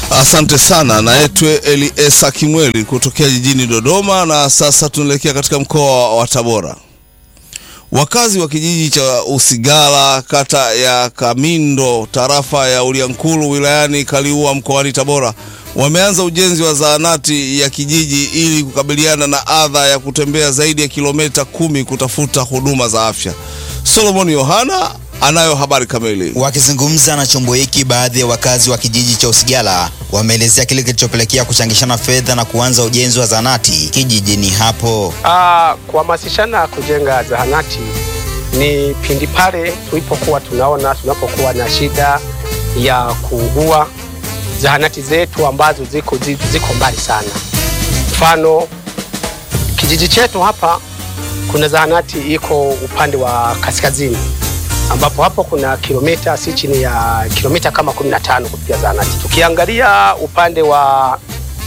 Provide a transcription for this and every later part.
Asante sana. Naitwe Eliesa Kimweli kutokea jijini Dodoma, na sasa tunaelekea katika mkoa wa Tabora. Wakazi wa kijiji cha Usigala kata ya Kamindo tarafa ya Uliankuru wilayani Kaliua mkoani Tabora wameanza ujenzi wa zahanati ya kijiji ili kukabiliana na adha ya kutembea zaidi ya kilomita kumi kutafuta huduma za afya. Solomon Yohana anayo habari kamili. Wakizungumza na chombo hiki, baadhi ya wakazi wa kijiji cha Usigala wameelezea kile kilichopelekea kuchangishana fedha na kuanza ujenzi wa zahanati kijijini hapo. Ah, kuhamasishana kujenga zahanati ni pindi pale tulipokuwa tunaona tunapokuwa na shida ya kuugua, zahanati zetu ambazo ziko, ziko mbali sana. Mfano kijiji chetu hapa kuna zahanati iko upande wa kaskazini ambapo hapo kuna kilomita si chini ya kilomita kama 15 kufikia zahanati. Tukiangalia upande wa,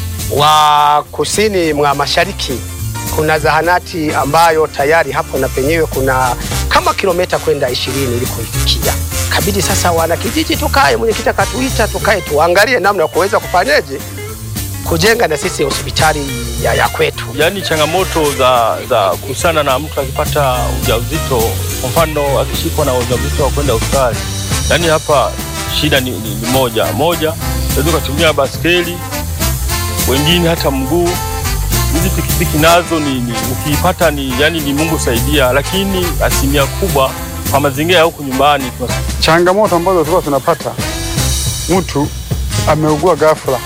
wa kusini mwa mashariki kuna zahanati ambayo tayari hapo na penyewe kuna kama kilomita kwenda ishirini ili kuifikia. Kabidi sasa wana kijiji tukae, mwenyekiti akatuita tukae tuangalie namna ya kuweza kufanyaje kujenga na sisi hospitali ya, ya kwetu. Yaani changamoto za za kuhusiana na mtu akipata ujauzito, kwa mfano akishikwa na ujauzito wa kwenda hospitali, yaani hapa shida ni, ni, ni moja moja, unaweza ukatumia baskeli, wengine hata mguu. Hizi pikipiki nazo ni, ni ukiipata ni yani ni Mungu saidia, lakini asilimia kubwa kwa mazingira ya huku nyumbani changamoto ambazo tulikuwa tunapata, mtu ameugua ghafla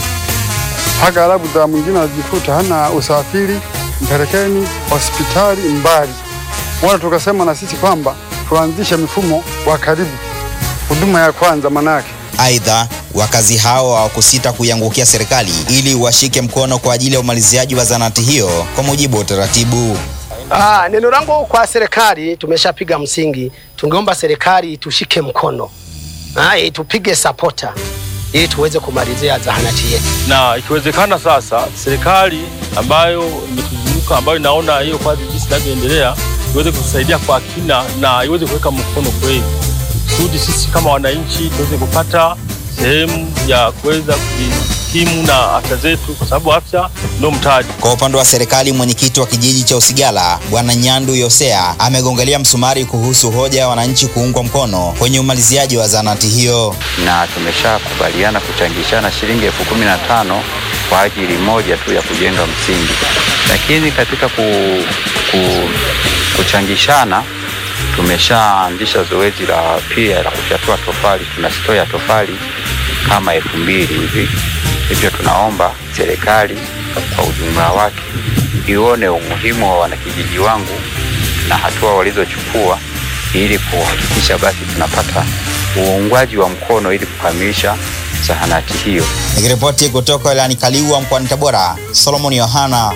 mpaka labda mwingine anajikuta hana usafiri, mpelekeni hospitali mbali. Wala tukasema na sisi kwamba tuanzishe mifumo wa karibu, huduma ya kwanza manake. Aidha, wakazi hao hawakusita kuiangukia serikali ili washike mkono kwa ajili ya umaliziaji wa zahanati hiyo kwa mujibu wa utaratibu. Ah, neno langu kwa serikali, tumeshapiga msingi, tungeomba serikali itushike mkono, ah, itupige sapota ili tuweze kumalizia zahanati yetu, na ikiwezekana sasa serikali ambayo imetuzunguka ambayo inaona hiyo kazi jinsi inavyoendelea iweze kutusaidia kwa kina na iweze kuweka mkono kweli, kusudi sisi kama wananchi tuweze kupata sehemu ya kuweza kujikimu na afya zetu, kwa sababu afya ndio mtaji. Kwa upande wa serikali, mwenyekiti wa kijiji cha Usigala Bwana Nyandu Yosea amegongelea msumari kuhusu hoja ya wananchi kuungwa mkono kwenye umaliziaji wa zahanati hiyo, na tumeshakubaliana kuchangishana shilingi elfu kumi na tano kwa ajili moja tu ya kujenga msingi, lakini katika ku, ku, kuchangishana tumeshaanzisha zoezi la pia la kufyatua tofali. Tuna stoo ya tofali kama elfu mbili hivi, hivyo tunaomba serikali kwa ujumla wake ione umuhimu wa wanakijiji wangu na hatua walizochukua ili kuhakikisha basi tunapata uungwaji wa mkono ili kukamilisha zahanati hiyo. Nikiripoti kutoka wilayani Kaliua mkoani Tabora, Solomon Yohana.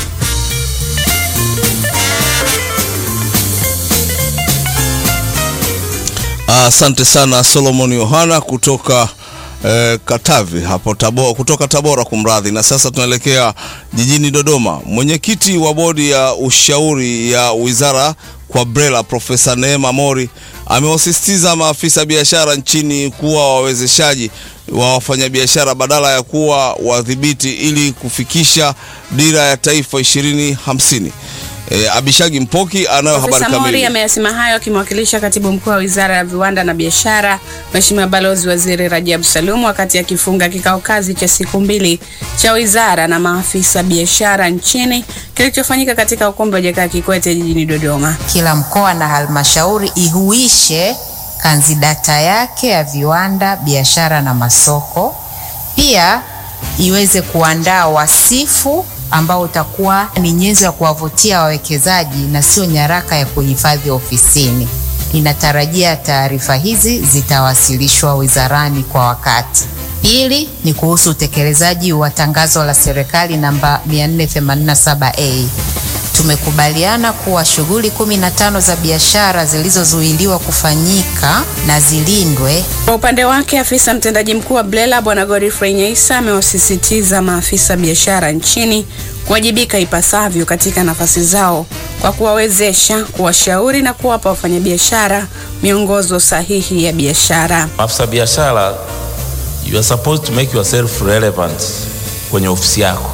Asante sana Solomon Yohana kutoka eh, Katavi hapo Tabora, kutoka Tabora kumradhi. Na sasa tunaelekea jijini Dodoma. Mwenyekiti wa bodi ya ushauri ya wizara kwa BRELA Profesa Neema Mori amewasisitiza maafisa biashara nchini kuwa wawezeshaji wa wafanyabiashara badala ya kuwa wadhibiti ili kufikisha dira ya taifa 2050. E, Abishagi Mpoki anayo habari Profesa Mori kamili. ameyasema hayo akimwakilisha katibu mkuu wa wizara ya viwanda na biashara Mheshimiwa Balozi Waziri Rajabu Salum wakati akifunga kikao kazi cha siku mbili cha wizara na maafisa biashara nchini kilichofanyika katika ukumbi wa Jakaya Kikwete jijini Dodoma. Kila mkoa na halmashauri ihuishe kanzidata yake ya viwanda, biashara na masoko, pia iweze kuandaa wasifu ambao utakuwa ni nyenzo ya kuwavutia wawekezaji na sio nyaraka ya kuhifadhi ofisini. Ninatarajia taarifa hizi zitawasilishwa wizarani kwa wakati. Pili ni kuhusu utekelezaji wa tangazo la serikali namba 487A. Tumekubaliana kuwa shughuli 15 za biashara zilizozuiliwa kufanyika na zilindwe Kwa upande wake, afisa mtendaji mkuu wa BRELA Bwana Godfrey Nyaisa amewasisitiza maafisa biashara nchini kuwajibika ipasavyo katika nafasi zao kwa kuwawezesha, kuwashauri na kuwapa wafanyabiashara miongozo sahihi ya biashara. Maafisa biashara you are supposed to make yourself relevant kwenye ofisi yako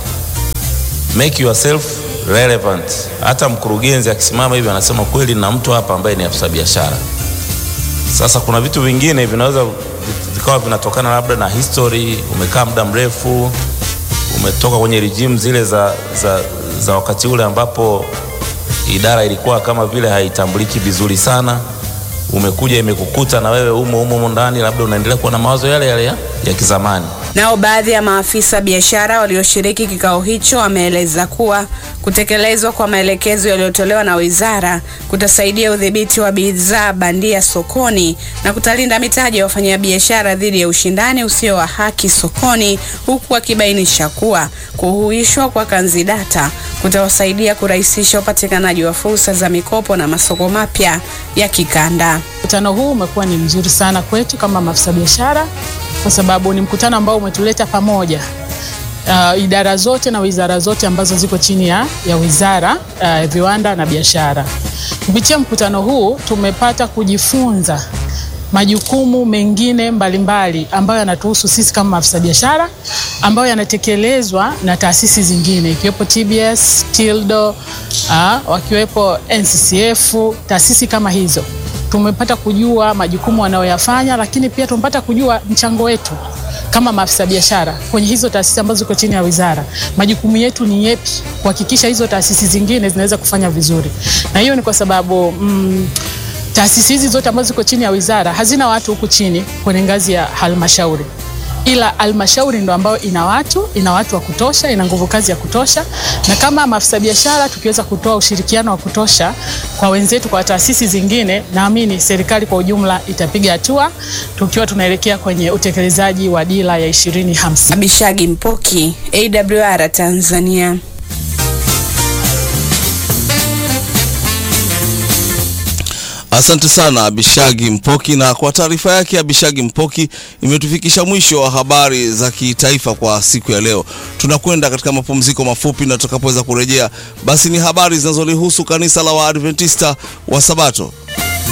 make yourself relevant hata mkurugenzi akisimama hivi anasema kweli na mtu hapa ambaye ni afisa biashara sasa kuna vitu vingine vinaweza vikawa vinatokana labda na history umekaa muda mrefu umetoka kwenye regime zile za, za, za wakati ule ambapo idara ilikuwa kama vile haitambuliki vizuri sana umekuja imekukuta na wewe umo umo umo ndani labda unaendelea kuwa na mawazo yale yale ya, ya kizamani Nao baadhi ya maafisa biashara walioshiriki kikao hicho wameeleza kuwa kutekelezwa kwa maelekezo yaliyotolewa na wizara kutasaidia udhibiti wa bidhaa bandia sokoni na kutalinda mitaji ya wafanyabiashara dhidi ya ushindani usio wa haki sokoni, huku wakibainisha kuwa kuhuishwa kwa kanzidata kutawasaidia kurahisisha upatikanaji wa fursa za mikopo na masoko mapya ya kikanda. Mkutano huu umekuwa ni mzuri sana kwetu kama maafisa biashara, kwa sababu ni mkutano ambao umetuleta pamoja uh, idara zote na wizara zote ambazo ziko chini ya, ya wizara ya uh, viwanda na biashara. Kupitia mkutano huu tumepata kujifunza majukumu mengine mbalimbali mbali ambayo yanatuhusu sisi kama maafisa biashara ambayo yanatekelezwa na taasisi zingine ikiwepo TBS, TILDO, uh, wakiwepo NCCF, taasisi kama hizo tumepata kujua majukumu wanayoyafanya, lakini pia tumepata kujua mchango wetu kama maafisa biashara kwenye hizo taasisi ambazo ziko chini ya wizara. Majukumu yetu ni yepi kuhakikisha hizo taasisi zingine zinaweza kufanya vizuri, na hiyo ni kwa sababu mm, taasisi hizi zote ambazo ziko chini ya wizara hazina watu huku chini kwenye ngazi ya halmashauri ila halmashauri ndo ambayo ina watu ina watu wa kutosha, ina nguvu kazi ya kutosha, na kama maafisa biashara tukiweza kutoa ushirikiano wa kutosha kwa wenzetu, kwa taasisi zingine, naamini serikali kwa ujumla itapiga hatua tukiwa tunaelekea kwenye utekelezaji wa dira ya 2050. Abishagi Mpoki, AWR Tanzania. Asante sana Abishagi Mpoki, na kwa taarifa yake Abishagi Mpoki imetufikisha mwisho wa habari za kitaifa kwa siku ya leo. Tunakwenda katika mapumziko mafupi, na tutakapoweza kurejea, basi ni habari zinazolihusu kanisa la Waadventista wa Sabato.